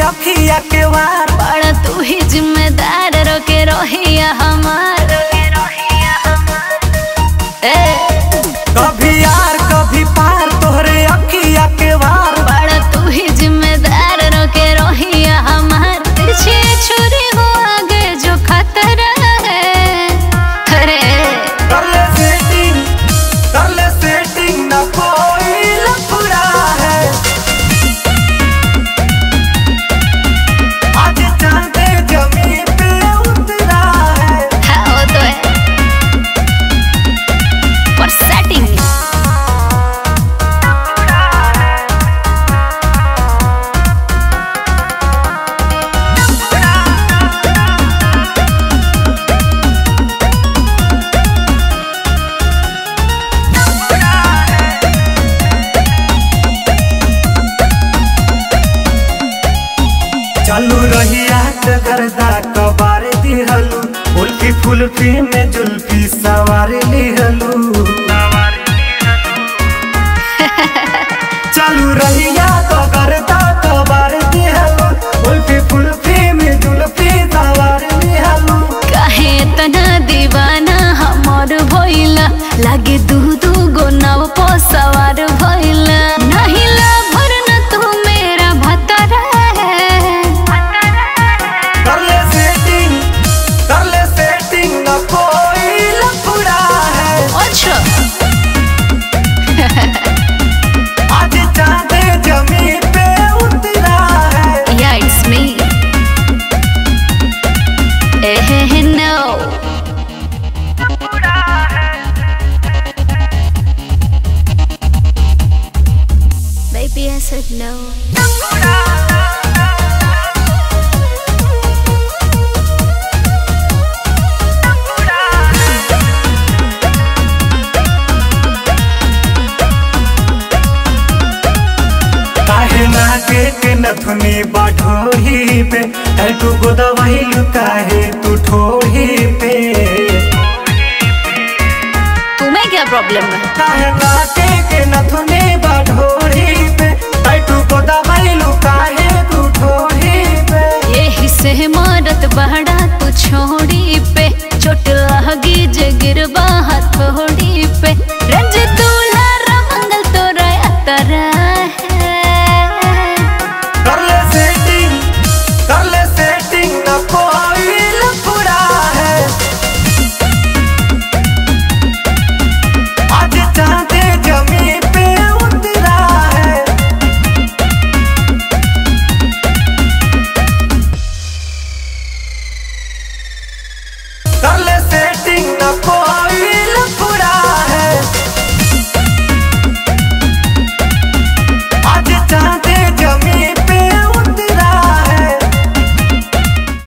अखिया के वार बड़ा तू ही जिम्मेदार रोके रोहिया हमार ए कभी यार कभी पार तोहरे अखिया के वार बड़ा तू ही जिम्मेदार रोके रोहिया हमार तिरछी छुरी हो आगे जो खतरा है अरे कर ले सेटिंग कर ले सेटिंग न कोई लफड़ा है आज चांदे जमीन पे उतरा है हाँ वो तो है पर सेटिंग चालू रहिया गर्दा कबार दिहलू उल्फी फुल्फी में जुल्फी सवार लिहलू चालू रहिया तो गर्दा कबार दिहलू उल्फी फुल्फी में जुल्फी सवार लिहलू काहे तना दीवाना हमर भइला लागे दू दू गो नाव पो सवार भइला नहीं ला भरना तू मेरा भतरा है कर ले सेटिंग कर ले सेटिंग न कोई लफड़ा है अच्छा आज चांदे जमीन पे उतरा है या इट्स मी एहे नो Baby, I said no. काहे नाके के नथुनी बाठोही पे टैटू को दवाई काहे तू ठोही पे तुम्हें क्या प्रॉब्लम है काहे नाके